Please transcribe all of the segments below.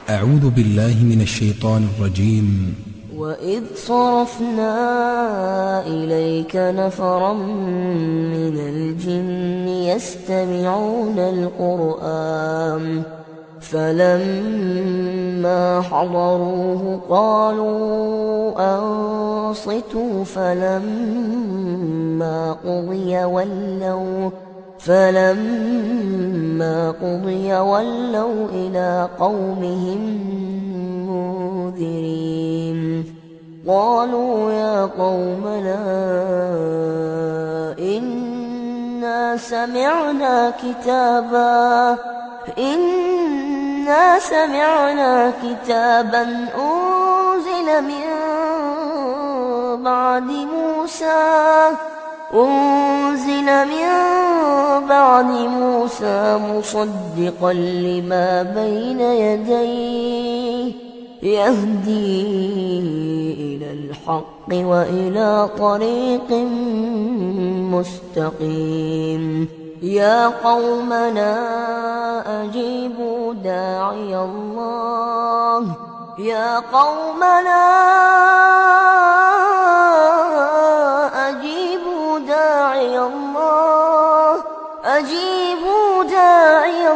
أعوذ بالله من الشيطان الرجيم وإذ صرفنا إليك نفرا من الجن يستمعون القرآن فلما حضروه قالوا أنصتوا فلما قضي ولوا فلما قضي ولوا إلى قومهم منذرين قالوا يا قومنا إنا سمعنا كتابا إنا سمعنا كتابا أنزل من بعد موسى أنزل من بعد موسى مصدقا لما بين يديه يهدي إلى الحق وإلى طريق مستقيم يا قومنا أجيبوا داعي الله يا قومنا أجيبوا داعي الله أجيبوا داعي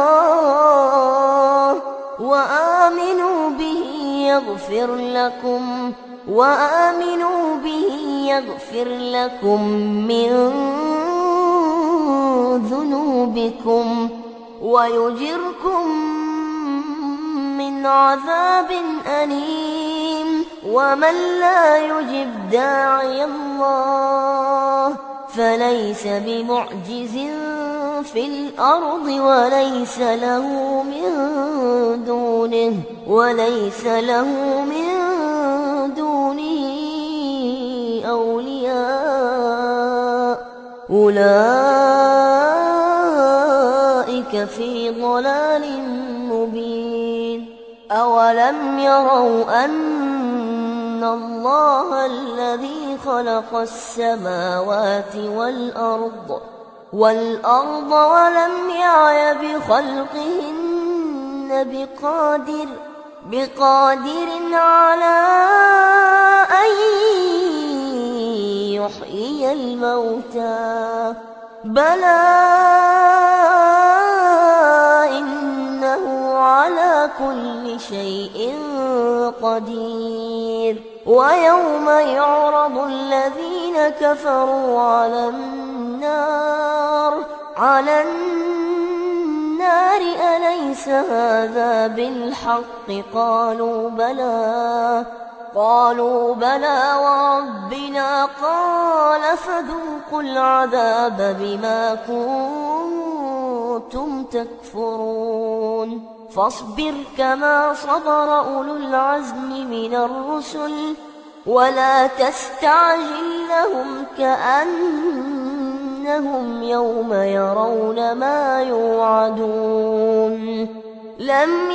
الله وآمنوا به يغفر لكم وآمنوا به يغفر لكم من ذنوبكم ويجركم من عذاب أليم ومن لا يجب داعي الله فليس بمعجز في الأرض وليس له من دونه وليس له من دونه أولياء أولئك في ضلال مبين أولم يروا أن الله الذي خلق السماوات والأرض والأرض ولم يعي بخلقهن بقادر بقادر على أن يحيي الموتى بلى إنه على كل شيء قدير ويوم يعرض الذين كفروا على النار على النار أليس هذا بالحق قالوا بلى قالوا بلى وربنا قال فذوقوا العذاب بما كنتم تكفرون فاصبر كما صبر أولو العزم من الرسل ولا تستعجل لهم كأنهم يوم يرون ما يوعدون لم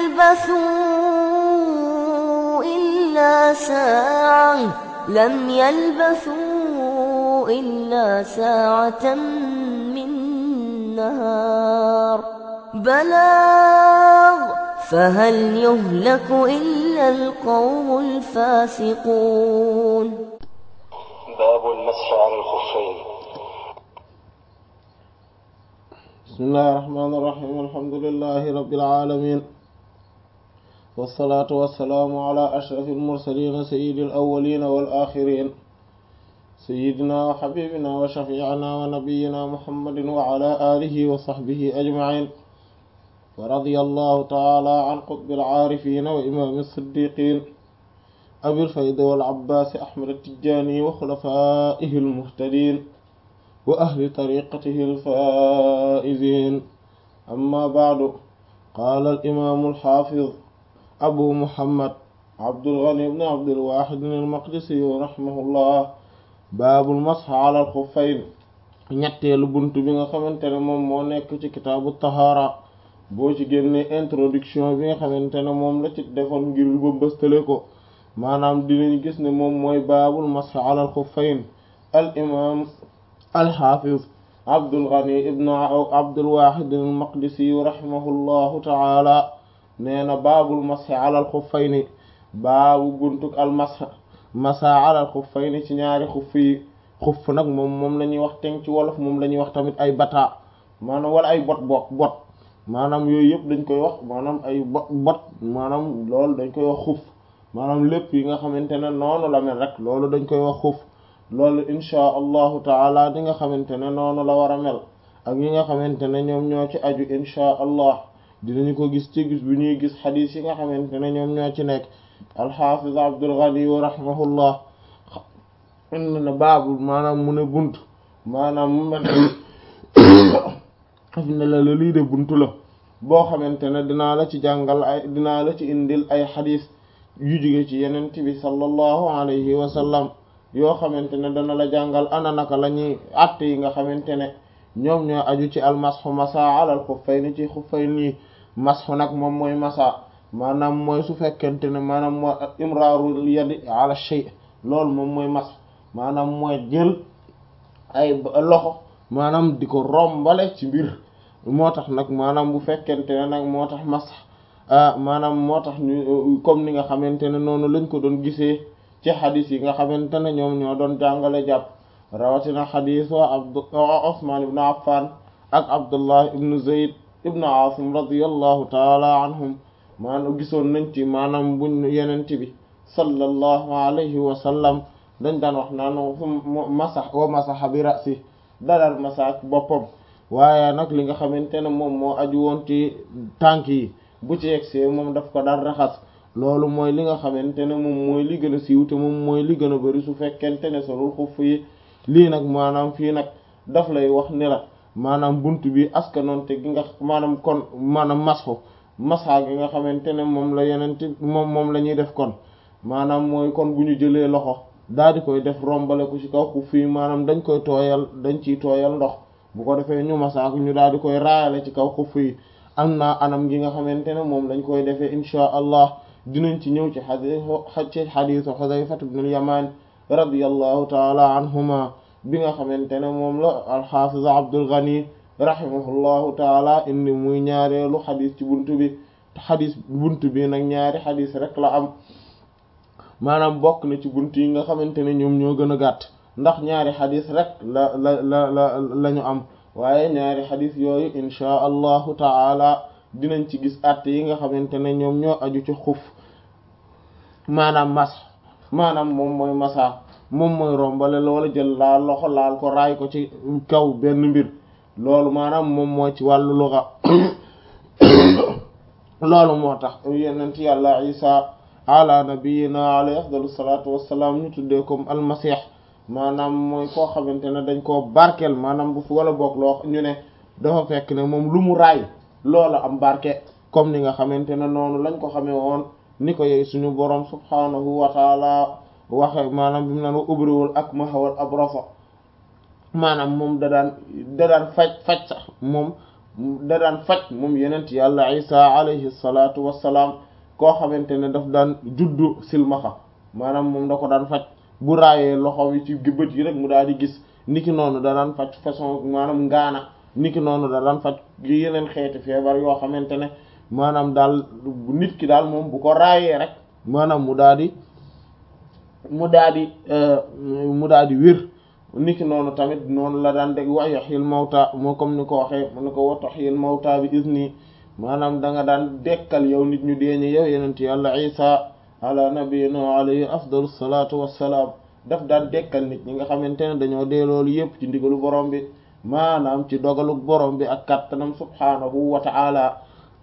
يلبثوا إلا ساعة لم يلبثوا إلا ساعة من نهار بلاغ فهل يهلك إلا القوم الفاسقون باب المسح على الخفين بسم الله الرحمن الرحيم الحمد لله رب العالمين والصلاة والسلام على أشرف المرسلين سيد الأولين والآخرين سيدنا وحبيبنا وشفيعنا ونبينا محمد وعلى آله وصحبه أجمعين ورضي الله تعالى عن قطب العارفين وإمام الصديقين أبي الفيض والعباس أحمد التجاني وخلفائه المهتدين وأهل طريقته الفائزين أما بعد قال الإمام الحافظ أبو محمد عبد الغني بن عبد الواحد المقدسي رحمه الله باب المسح على الخفين ñetteelu bunt bi nga xamante ne moom moo nekk ci kitaabu tahaara boo ci génnee introduction bi nga xamante ne moom la ci defoon ngir ba bëstale ko maanaam dinañ gis ne moom mooy baabul masx ala al xuffayn al imam al xaafiz Abdul Ghani ibn Abdul Wahid al Maqdisi rahimahullahu taala nee na baabul masxi alal xuffayni baabu buntuk al masx masa alal xuffayni ci ñaari xuff yi xuff nag moom moom la ñuy wax teng ci wolof moom la ñuy wax tamit ay bataa maanaam wala ay bot bot bot maanaam yooyu yëpp dañ koy wax maanaam ay bot bot maanaam loolu dañ koy wax xuff maanaam lépp yi nga xamante ne noonu la mel rek loolu dañ koy wax xuff loolu inchaa allahu taala di nga xamante ne noonu la war a mel ak yi nga xamante ne ñoom ñoo ci aju inchaa allah dinañu ko gis ci gis bu ñuy gis xadiis yi nga xamante ne ñoom ñoo ci nekk alxaafiz abdul ghani wa rahimahullah indi na baabul maanaam mu ne bunt maanaam mu mel xaf ne la la lii de bunt la boo xamante ne dinaa la ci jàngal ay dinaa la ci indil ay xadiis yu jóge ci yenent bi sallallahu alayhi wa sallam yoo xamante ne dana la jàngal ana naka la ñuy àtte yi nga xamante ne ñoom ñoo aju ci almasxu masa alal xuffayni ci xuffayni yi masxu nag moom mooy masa maanaam mooy su fekkente ne maanaam mooy imraarul yadi ala shay loolu moom mooy masx maanaam mooy jël ay loxo maanaam di ko rombale ci mbir moo tax nag maanaam bu fekkente ne nag moo tax masx maanaam moo tax ñu comme ni nga xamante ne noonu lañ ko doon gisee ci xadis yi nga xamante ne ñoom ñoo doon jàngale jàpp rawatina xadis wa abd Usmaan ibn Affan ak Abdullah ibn Zayd ibn Asim radiyallahu taala anhum maanaam gisoon nañ ci maanaam buñ yenent bi sallallahu alayhi wa sallam dañ daan wax naan masax wa masaxa bi rasi dalal masaak boppam waaye nag li nga xamante ne moom moo aju woon ci tànk yi bu ci yegsee moom daf ko daan raxas loolu mooy li nga xamante ne moom mooy li gën a siiw te moom mooy li gën a bari su fekkente ne solul xuff yi lii nag maanaam fii nag daf lay wax ni la maanaam bunt bi askanoonte gi nga maanaam kon maanaam masxu masa gi nga xamante ne moom la yenente moom moom la ñuy def kon maanaam mooy kon bu ñu jëlee loxo daal di koy def rombale ko ci kaw xuff yi maanaam dañ koy tooyal dañ ciy tooyal ndox bu ko defee ñu masaak ñu daal di koy raayale ci kaw xuff yi am naa anam gi nga xamante ne moom lañ koy defee inchaa allah dinañ ci ñëw ci xadis ci xadisu xudayfat ibn al-yaman radiyallahu taala anhuma bi nga xamante ne moom la alxafiz abdul ghani rahimahullahu taala indi muy ñaareelu xadis ci buntu bi xadis buntu bi nag ñaari xadis rek la am maanaam bokk na ci buntu yi nga xamante ne ñoom ñoo gën a gàtt ndax ñaari xadis rek la la la la la ñu am waaye ñaari xadis yooyu inchaa allahu taala dinañ ci gis àtte yi nga xamante ne ñoom ñoo aju ci xuf maanaam mas maanaam moom mooy masa moom mooy rombale loola jël laal loxo laal ko raay ko ci kaw benn mbir loolu maanaam moom moo ci wàllu luga loolu moo tax yenent yàlla isa ala nabiyina alayhi afdalu salatu wassalaam ñu tuddee comme almasih maanaam mooy koo xamante ne dañ koo barkeel maanaam bu fi wala boog loo ñu ne dafa fekk ne moom lu mu raay loola am barke comme ni nga xamante ne noonu lañ ko xamee woon ni ko yey suñu borom subhanahu wa taala waxe maanaam bi mu naan wa ubriwul ak mahawal abrasa maanaam moom da daan da daan faj faj sax moom da daan faj moom yenent yàlla isa alayhi salatu wassalaam koo xamante ne daf daan juddu silmaxa maanaam moom da ko daan faj bu raayee loxo yi ci bët yi rek mu daal di gis niki noonu da daan faj façon maanaam ngaana niki noonu da daan faj yeneen xeeti feebar yoo xamante ne maanaam daal nit ki daal moom bu ko raayee rek maanaam mu daal di mu daal di mu daal di wér niki noonu tamit noonu la daan dégg wa yuhyil mawta moo comme ni ko waxee mu ne ko wa tuhyil mawta bi izni maanaam da nga daan dekkal yow nit ñu deeñi yow yenent yàlla isa ala nabiyina alayhi afdalu salatu wassalaam daf daan dekkal nit ñi nga xamante ne dañoo dee loolu yépp ci ndigalu borom bi maanaam ci dogalu borom bi ak kattanam subhanahu wa ta'ala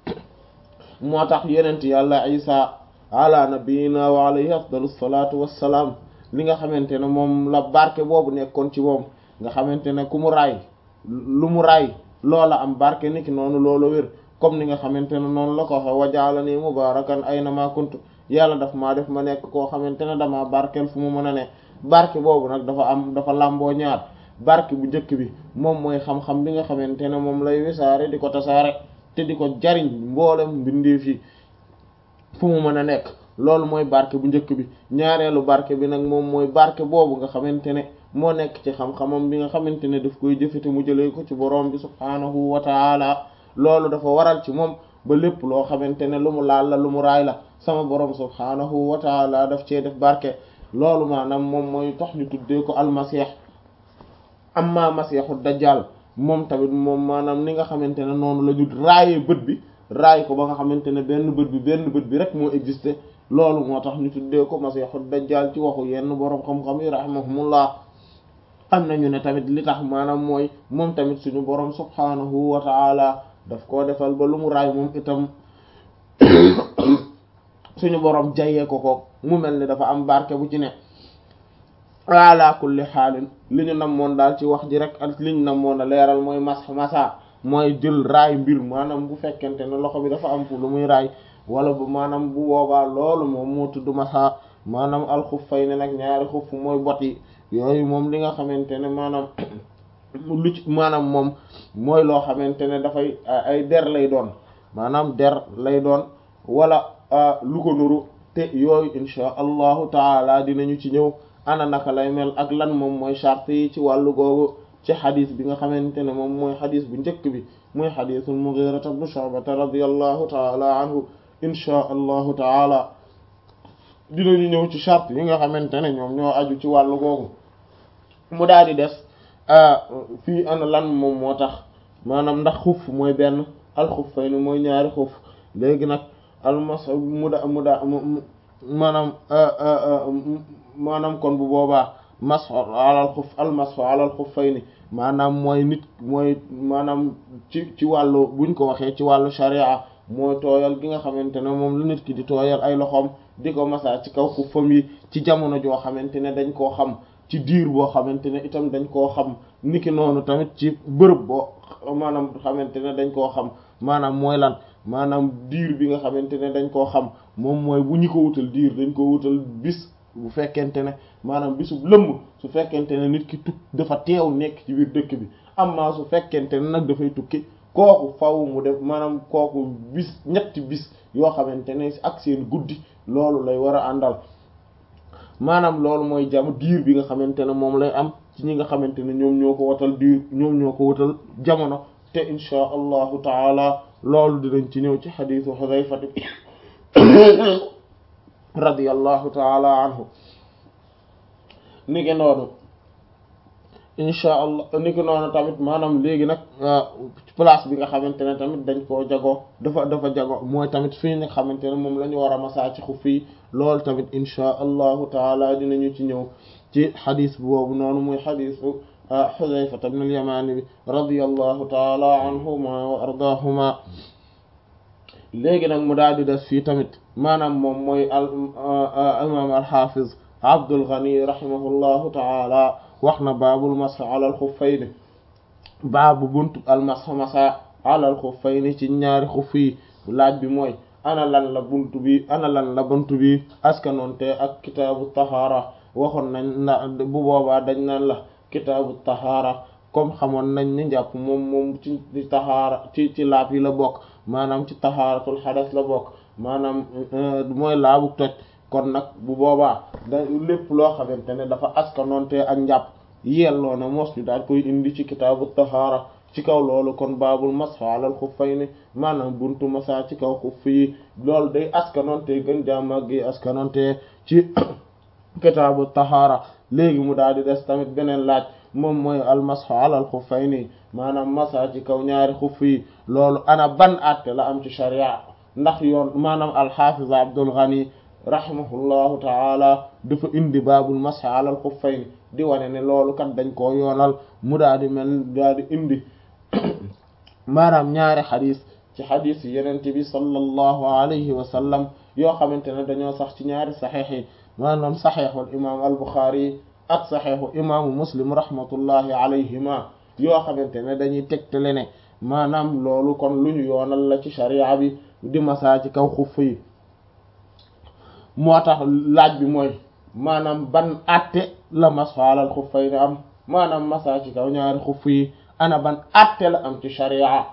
moo tax yenent yàlla isa ala nabiyina wa alayhi afdalu salatu wassalaam li nga xamante ne moom la barke boobu nekkoon ci moom nga xamante ne ku mu raay lu mu raay loola am barke niki noonu loola wér comme ni nga xamante ne noonu la ko waxe wajaalani mubarakan aynama kuntu yàlla daf maa def ma nekk koo xamante ne dama barkeel fu mu mën a ne barke boobu nag dafa am dafa làmboo ñaar barke bu njëkk bi moom mooy xam-xam bi nga xamante ne moom lay wisaare di ko tasaare te di ko jariñ mboolem mbindeef yi fu mu mën a nekk loolu mooy barke bu njëkk bi ñaareelu barke bi nag moom mooy barke boobu nga xamante ne moo nekk ci xam-xamam bi nga xamante ne daf koy jëfete mu jëlee ko ci borom bi subhaanahu wa taala loolu dafa waral ci moom ba lépp loo xamante ne lu mu laal la lu mu raay la sama borom subhaanahu wa taala daf cee def barke loolu maanaam moom mooy tax ñu tuddee ko almasih amma masiixu dajjal moom tamit moom maanaam ni nga xamante ne noonu la ñu raayee bët bi raay ko ba nga xamante ne benn bët bi benn bët bi rek moo existé loolu moo tax ñu tuddee ko masiixu dajjal ci waxu yenn boroom xam-xam yi rahimahumullah am nañu ne tamit li tax maanaam mooy moom tamit suñu boroom subhaanahu wa taala daf koo defal ba lu mu raay moom itam suñu boroom jayee ko ko mu mel ni dafa am barke bu ci ne ala kulli xaalin li ñu namoon daal ci wax ji rek ak li ñu namoon a leeral mooy mas masa mooy jël raay mbir maanaam bu fekkente ne loxo bi dafa am fu lu muy raay wala bu maanaam bu boobaa loolu moom moo tudd masa maanaam alxuffay ne nag ñaari xuff mooy bot yi yooyu moom li nga xamante ne maanaam lu ci maanaam moom mooy loo xamante ne dafay ay der lay doon maanaam der lay doon wala lu ko nuru te yooyu insha allahu taala dinañu ci ñëw ana naka lay mel ak lan moom mooy charte yi ci wàllu googu ci xadis bi nga xamante ne moom mooy xadis bu njëkk bi mooy xadisul Mughira ibn Shu'ba radiyallahu taala anhu insha allahu taala dinañu ñëw ci charte yi nga xamante ne ñoom ñoo aju ci wàllu googu mu daal di des fii ana lan moom moo tax maanaam ndax xuf mooy benn alxuffayni mooy ñaari xuf léegi nag almas mu da mu da maanaam maanaam kon bu boobaa masxu alal xuf almasxu alal xuffayni maanaam mooy nit mooy maanaam ci ci wàllu buñ ko waxee ci wàllu sharia mooy tooyal gi nga xamante ne moom lu nit ki di tooyal ay loxoom di ko masaa ci kaw xuffam yi ci jamono joo xamante ne dañ koo xam ci diir boo xamante ne itam dañ koo xam niki noonu tamit ci bërëb boo maanaam xamante ne dañ koo xam maanaam mooy lan maanaam diir bi nga xamante ne dañ koo xam moom mooy bu ñu ko wutal diir dañ ko wutal bis bu fekkente ne maanaam bisu lëmm su fekkente ne nit ki tuk dafa teew nekk ci biir dëkk bi amma su fekkente ne nag dafay tukki kooku faw mu def maanaam kooku bis ñetti bis yoo xamante ne ak seen guddi loolu lay war a àndal maanaam loolu mooy jam diir bi nga xamante ne moom lay am ci ñi nga xamante ne ñoom ñoo ko watal diir ñoom ñoo ko watal jamono te insha allahu taala loolu dinañ ci ñëw ci xadiisu Xudayfa radiyallahu taala anhu niki noonu insha allah niki noonu tamit maanaam léegi nag place bi nga xamante ne tamit dañ koo jago dafa dafa jago mooy tamit fii nga xamante ne moom la ñu war a masaa ci xuf yi loolu tamit insha allahu taala dinañu ci ñëw ci xadis boobu noonu muy xadisu Xudayfa ibn al-Yamani bi radiyallahu taala anhuma wa ardaahuma léegi nag mu daal di des fii tamit maanaam moom mooy al imam al-Hafiz Abdul Ghani rahimahullahu taala wax na baabul masx ala al-xuffayni baabu buntu al-masx masa ala al-xuffayni ci ñaari xuff yi laaj bi mooy ana lan la buntu bi ana lan la buntu bi askanoonte ak kitaabu tahaara waxoon nañ na bu boobaa dañ naan la kitaabu tahaara comme xamoon nañ ni njàpp moom moom ci ci tahaara ci ci laab yi la bokk maanaam ci tahaaratul xadas la bokk maanaam mooy laabu toj kon nag bu boobaa da lépp loo xamante ne dafa askanoonte ak njàpp yelloo na mos ñu daal koy indi ci kitaabu tahaara ci kaw loolu kon baabul masx alal xuffayni maanaam buntu masa ci kaw xuff yi loolu day askanoonte gën jaamag gi askanoonte ci kitaabu tahaara léegi mu daal di des tamit beneen laaj moom mooy al masx alal xuffayni maanaam masa ci kaw ñaari xuff yi loolu ana ban àtte la am ci sharia ndax yoon maanaam alxaafiz Abdul Ghani rahimahullahu taala dafa indi baabul masx alal xuffayni di wane ne loolu kat dañ koo yoonal mu daal di mel daal di indi maanaam ñaari xadis ci xadis yi yenente bi sallallahu alayhi wa sallam yoo xamante ne dañoo sax ci ñaari saxiix yi maanaam saxiixul imaam al buxaari ak saxiixu imaamu muslim rahmatullahi alayhima yoo xamante ne dañuy tegtale ne maanaam loolu kon lu ñu yoonal la ci sharia bi di masaa ci kaw xuff yi moo tax laaj bi mooy maanaam ban atte la masfaalal xuffay ne am maanaam masaa ci kaw ñaari xuff yi ana ban atte la am ci sharia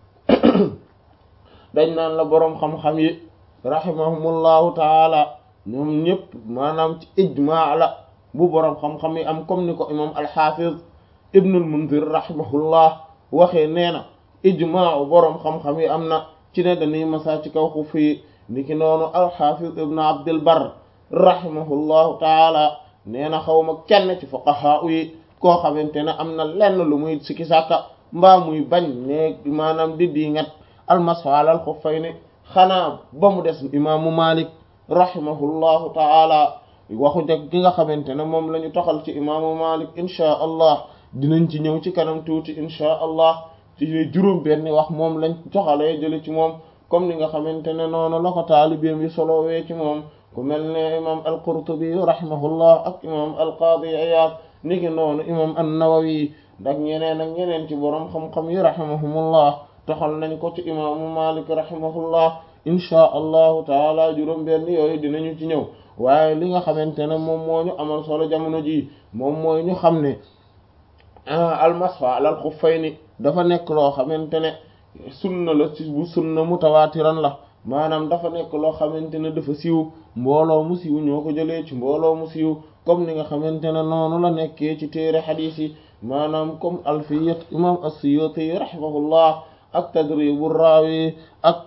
dañ naan la boroom xam-xam yi rahimahumullahu taala ñoom ñëpp maanaam ci ijmaa la bu boroom xam-xam yi am comme ni ko imam alxafiz ibnul munzir rahimahullah waxee nee na ijmaa boroom xam-xam yi am na ci ne dañuy masa ci kaw xuf yi niki noonu alxafiz ibnu abdul bar rahimahullahu taala nee na xaw ma kenn ci fuqaha yi koo xamante ne am na lenn lu muy sikki sàkka mbaa muy bañ ne maanaam di di ngat almasu alal xuffayni xanaa ba mu des imaamu malik rahimahullahu taala waxu jag gi nga xamante ne moom la ñu toxal ci imaamu malik inchaa allah dinañ ci ñëw ci kanam tuuti inchaa allah ci juróom benn wax moom lañ toxalee jële ci moom comme ni nga xamante ne noonu la ko taalibeem yi solowee ci moom ku mel ne imam al-Qurtubi rahimahullah ak imam al-Qadi Iyad ni ki noonu imam an-Nawawi ak ñeneen ak ñeneen ci borom xam-xam yi rahimahumullah toxal nañ ko ci imaamu Malik rahimahullah inchaa allahu taala juróom benn yooyu dinañu ci ñëw waaye li nga xamante ne moom moo ñu amal solo jamono ji moom mooy ñu xam ne almasfa alal xuffayni dafa nekk loo xamante ne sunna la ci bu sunna mutawaatiran la maanaam dafa nekk loo xamante ne dafa siiw mbooloo mu siiw ñoo ko jëlee ci mbooloo mu siiw comme ni nga xamante ne noonu la nekkee ci téere xadiis yi maanaam comme alfiyat imam as-Suyuti rahimahullah ak tadribu raawi ak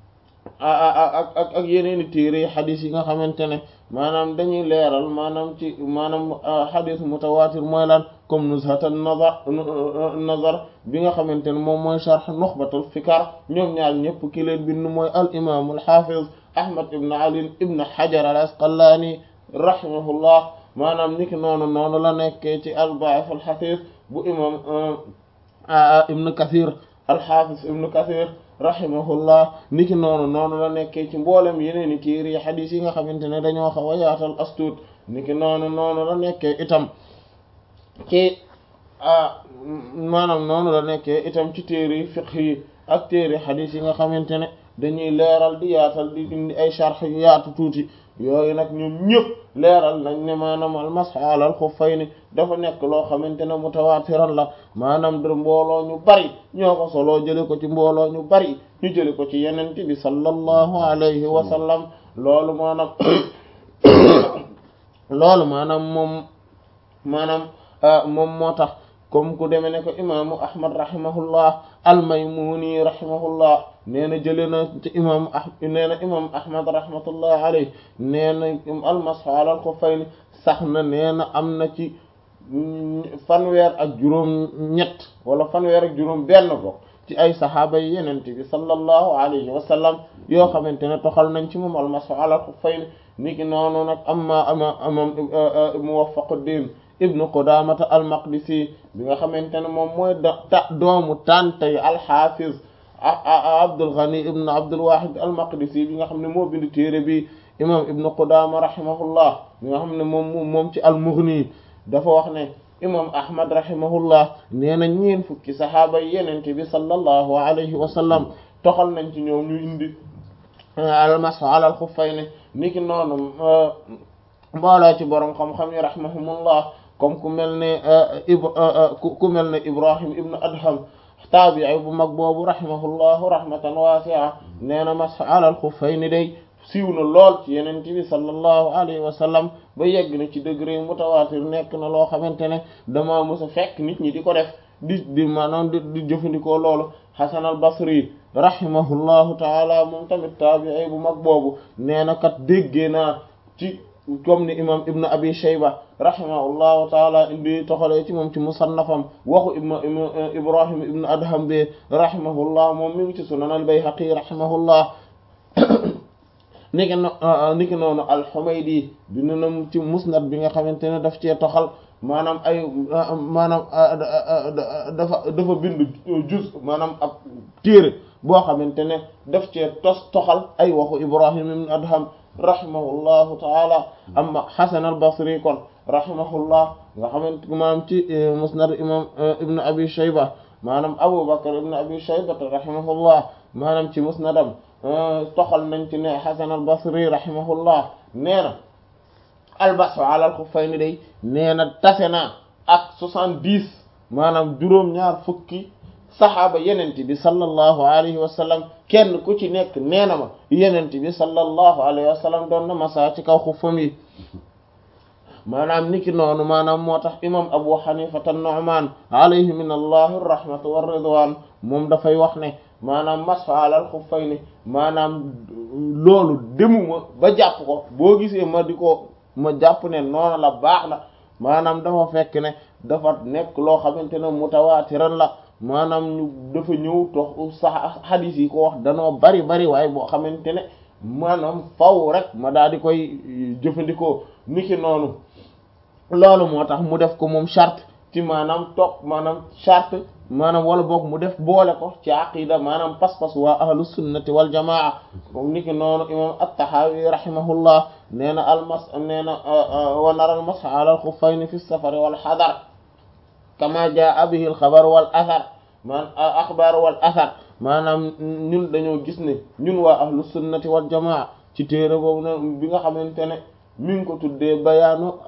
ak ak ak yeneeni téere xadiis yi nga xamante ne maanaam dañuy leeral maanaam ci maanaam xadiis mutawaatir mooy lan comme nuzhatan nazar nazar bi nga xamante ne moom mooy sharh nuxbatul fikar ñoom ñaar ñëpp ki leen bind mooy al imam al hafiz ahmad ibn ali ibn hajar al asqalani rahimahullah maanaam niki noonu noonu la nekkee ci al ba'ith al hafiz bu imam ibn kathir al hafiz ibn kathir rahimahullah niki noonu noonu la nekkee ci mboolem yeneen i téere yi xadiis yi nga xamante ne dañoo xaw a yaatal astuut niki noonu noonu la nekkee itam ci maanaam noonu la nekkee itam ci téere fiqh yi ak téere xadiis yi nga xamante ne dañuy leeral di yaatal di indi ay sharh yu yaatu tuuti yooyu nag ñoom ñëpp leeral nañ ne maanaam almasx alal xuffayni dafa nekk loo xamante ne mutawaatiran la maanaam da mbooloo ñu bari ñoo ko soloo jële ko ci mbooloo ñu bari ñu jële ko ci yenente bi sallallahu alayhi wa sallam loolu maanaam loolu maanaam moom maanaam moom moo tax comme ku deme ne ko imaamu ahmad rahimahullah almaymuni rahimahullah nee na jële na ci imaamu ah nee na imam ahmad rahmatullah alayhi nee na almasxu alal xuffayni sax na nee na am na ci fanweer ak juróom ñett wala fanweer ak juróom benn bokk ci ay saxaaba yi yenente bi sallallahu alayhi wa sallam yoo xamante ne toxal nañ ci moom almasxu alal xuffayni niki noonu nag amma ama amam muwaffaquddin ibnu qudamata al-maqdisi bi nga xamante ne moom mooy ta doomu tantay al-hafiz abdul ghani ibnu abdul wahid al-maqdisi bi nga xam ne moo bind téere bi imam ibnu qudama rahimahullah bi nga xam ne moom moom ci al-mughni dafa wax ne imam ahmad rahimahullah nee na ñeen fukki sahaaba yi yenente bi sallallahu alayhi wa sallam toxal nañ ci ñoom ñu indi al-mashu ala al-khuffayni niki noonu mbooloo ci borom xam-xam yi rahimahumullah comme ku mel ne ku mel ne ibrahim ibnu adham taabii bu mag boobu rahimahullahu rahmatan wasi'a nee na masx alal xuffayni day siiw na lool ci yeneen bi sallallahu alayhi wa sallam ba yegg na ci degré mutawaatir nekk na loo xamante ne dama mës a fekk nit ñi di ko def di di maanaam di di jëfandikoo loolu hasan al basri rahimahullahu taala moom tamit taabii bu mag boobu nee na kat déggee naa ci comme ni imam ibnu abi shayba rahimahullahu taala indi toxalee ci moom ci musannafam waxu ibn ibrahim ibnu adham bi rahimahullah moom mi ngi ci sunan al bayhaqi rahimahullah niki niki noonu al humaydi dina nam ci musnad bi nga xamante ne daf cee toxal maanaam ay maanaam dafa dafa bind juz maanaam ab téere boo xamante ne daf cee tos toxal ay waxu ibrahim ibnu adham rahimahullahu taala amma hasan al basri kon rahimahullah nga xamante maanaam ci musnad imam ibnu abi shayba maanaam abu bakr ibnu abi shayba rahimahullah maanaam ci musnadam toxal nañ ci ne hasan al basri rahimahullah nee na albasu ala al xuffayni day nee na tase naa ak soixante-dix maanaam juróom-ñaar fukki saxaaba yenent bi sallallahu alayhi wa sallam kenn ku ci nekk nee na ma yenent bi sallallahu alayhi wa sallam doon na masa ci kaw xuffam yi maanaam niki noonu maanaam moo tax imam abu xanifata nu'man alayhi min allahi rahmatu wa ridwan moom dafay wax ne maanaam masfa alal xuffayni maanaam loolu demuma ba jàpp ko boo gisee ma di ko ma jàpp ne noonu la baax na maanaam dafa fekk ne dafa nekk loo xamante ne mutawaatiran la maanaam ñu dafa ñëw tox sax xadiis yi ko wax danoo bari bari waaye boo xamante ne maanaam faw rek ma daal di koy jëfandikoo niki noonu loolu moo tax mu def ko moom charte ci maanaam topp maanaam charte maanaam wala boog mu def boole ko ci aqida maanaam pas-pas waa ahlu sunnati wal jamaa moom niki noonu imam at-Tahawi rahimahullah nee na almas nee na wa nara al masx ala al xuffayni fi safari wal xadar kama jaa bihi al xabar wal athar man axbar wal athar maanaam ñun dañoo gis ne ñun waa ahlu sunnati wal jamaa ci téere boobu na bi nga xamante ne mi ngi ko tuddee bayaanu